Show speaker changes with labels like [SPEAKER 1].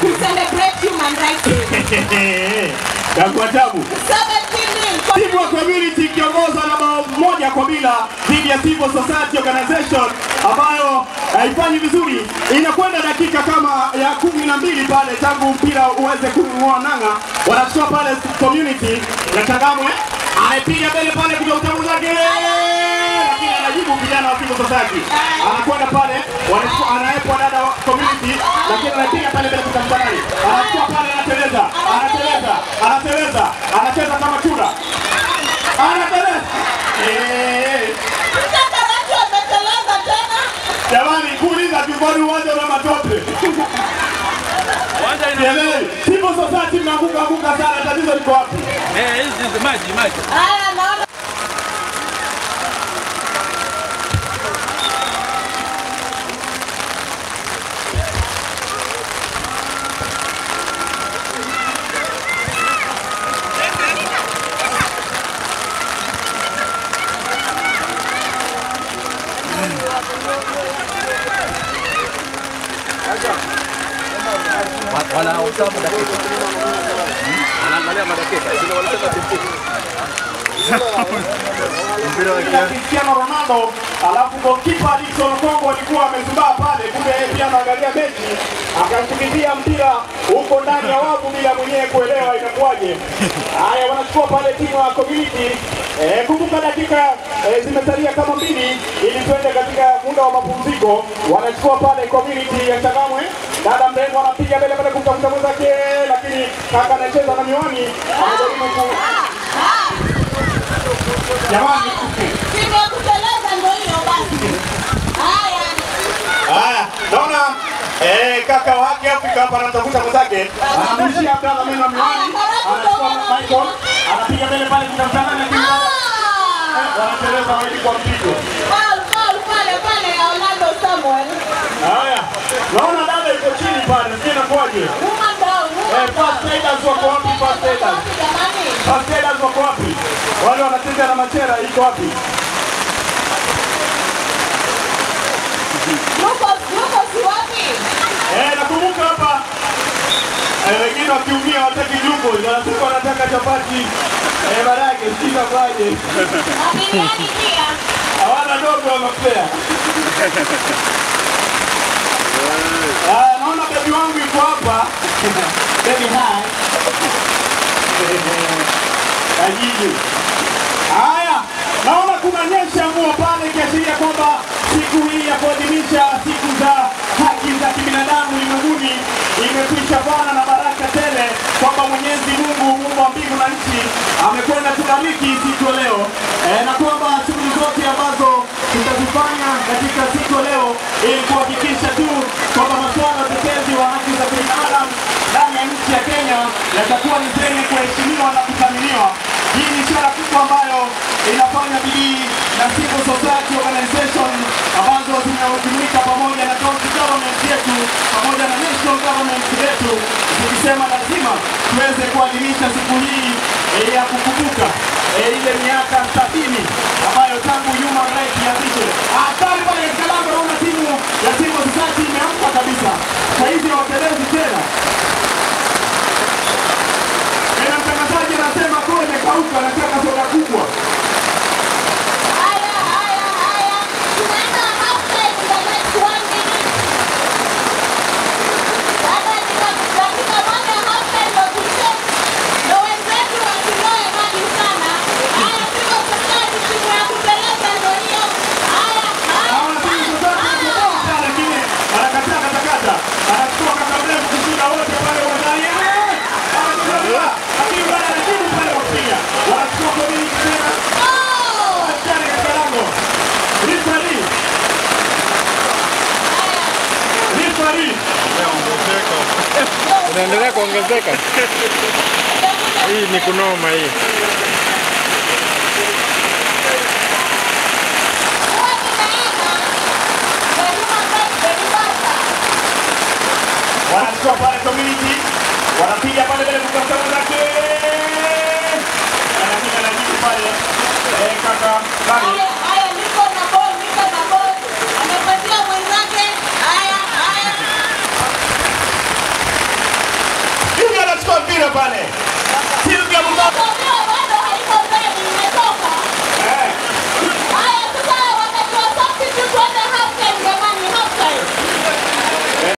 [SPEAKER 1] to celebrate human rights.
[SPEAKER 2] Kwa tabu
[SPEAKER 1] 17 nil.
[SPEAKER 2] timu ya community ikiongozwa na bao moja kwa bila dhidi ya Civil Society Organization ambayo haifanyi vizuri. Inakwenda dakika kama ya kumi na mbili pale tangu mpira uweze kung'oa nanga, wanachukua pale community na Changamwe anapiga mbele pale kuja utamu zake, lakini anajibu kijana wa Civil Society, anakwenda pale, wanachukua anaepwa dada wa community, lakini anapiga pale mbele kutambalani, anachukua pale, anateleza, anateleza, anateleza, anacheza kama chura, anateleza Eh,
[SPEAKER 1] Mtaka watu wameteleza tena.
[SPEAKER 2] Jamani, kuuliza tumboni uwanja una matope. Sielewi. Civil Society mnaanguka anguka sana, tatizo liko wapi?
[SPEAKER 3] Eh, hizi maji maji.
[SPEAKER 1] Haya, naona
[SPEAKER 3] Wanaosa madakika. Anaangalia madakika. Sio wanataka timu. Mpira wa
[SPEAKER 2] Ila Cristiano Ronaldo, alafu goalkeeper Dickson Kongo alikuwa amezubaa pale, kumbe yeye pia anaangalia mechi, akamkimbilia mpira huko ndani ya wavu bila mwenyewe kuelewa inakuwaje. Haya, wanachukua pale timu ya community. Eh, kumbuka dakika eh, zimesalia kama mbili ili tuende katika muda wa mapumziko. Wanachukua pale community ya Changamwe, dada mrembo anapiga mbele pale kumtafuta mwenzake, lakini kaka anacheza na miwani, anajaribu ku jamani
[SPEAKER 1] timu ya kuteleza ndio hiyo basi. Haya.
[SPEAKER 2] Haya, naona eh, kaka wake Afrika hapa anamtafuta mwenzake, anamrushia Abdalla meno ya miwani, anachukua Michael, anapiga mbele pale kutafutana na timu yake.
[SPEAKER 1] Ah!
[SPEAKER 2] wanateleza wawili kwa mpigo.
[SPEAKER 1] Foul, foul pale pale ya Orlando Samuel.
[SPEAKER 2] Haya, naona dada yuko chini pale, sijui inakuwaje.
[SPEAKER 1] Woman down,
[SPEAKER 2] Eh,
[SPEAKER 1] woman
[SPEAKER 2] first
[SPEAKER 1] down.
[SPEAKER 2] aiders wako wapi? First aiders,
[SPEAKER 1] Wapi jamani?
[SPEAKER 2] first aiders wako wapi? Wale wanacheza na machera iko wapi?
[SPEAKER 1] Yuko yuko si wapi?
[SPEAKER 2] Eh, nakumbuka hapa eh, wengine wakiumia wataki jumbo, wanasema wanataka chapati eh, barake, sijui inakuwaje.
[SPEAKER 1] Na biriani pia.
[SPEAKER 2] hawana dogo wa mapea. Ah, naona bebi wangu yuko hapa. Baby hi. Kajiji. Haya, naona kuna nyesha mvua pale ikiashiria kwamba siku hii ya kuadhimisha siku za haki za kibinadamu ulimwenguni imekwisha bwana na baraka tele, kwamba Mwenyezi Mungu muumba wa mbingu na nchi amekwenda tubariki siku ya leo e, na kwamba shughuli zote ambazo tutazifanya katika siku ya leo ili kuhakikisha tu kwamba masuala ya utetezi wa haki za binadamu ndani ya nchi ya Kenya yatakuwa ni zenye kuheshimiwa na kuthaminiwa. Hii ni ishara kubwa ambayo inafanya bidii na civil society organization ambazo zinajumuika pamoja na county government yetu pamoja na national government yetu, tukisema lazima tuweze kuadhimisha siku hii eh, ya kukumbuka eh, ile miaka sabini ambayo tangu human rights ianzishwe. Hatari pale katika lango, naona timu ya civil society imeamka kabisa, saa hizi hawatelezi tena. Tena mtangazaji anasema koo imekauka, anataka soda kubwa.
[SPEAKER 1] Haya, haya, haya. Tunaenda half time in the next one minute. Baada ya dakika dakika moja half time ndio tuche. Ndio wenzetu wasinoe maji sana. Haya, tuko safari timu ya kupeleka ndio hiyo. Haya, haya.
[SPEAKER 2] Hawa timu zote zimetoka, lakini anakataa katakata, anachukua kaka mrefu kushinda wote pale uwanjani. Eh! Anachukua, lakini bado anajibu pale kwa kupiga. Wanachukua komini tena,
[SPEAKER 1] Oh!
[SPEAKER 2] askari katika lango. Referee. Referee.
[SPEAKER 4] Unaendelea kuongezeka. Hii ni kunoma hii.
[SPEAKER 1] Wapi naenda? The human rights deliverer.
[SPEAKER 2] wanachukua pale community, wanapiga pale mbele kutafuta mwenzake. Anapiga na jibu pale. Eh, kaka Bani.
[SPEAKER 1] Haya, haya, niko na ball, niko na ball. Amepatia mwenzake. Haya, haya.
[SPEAKER 2] mpira pale.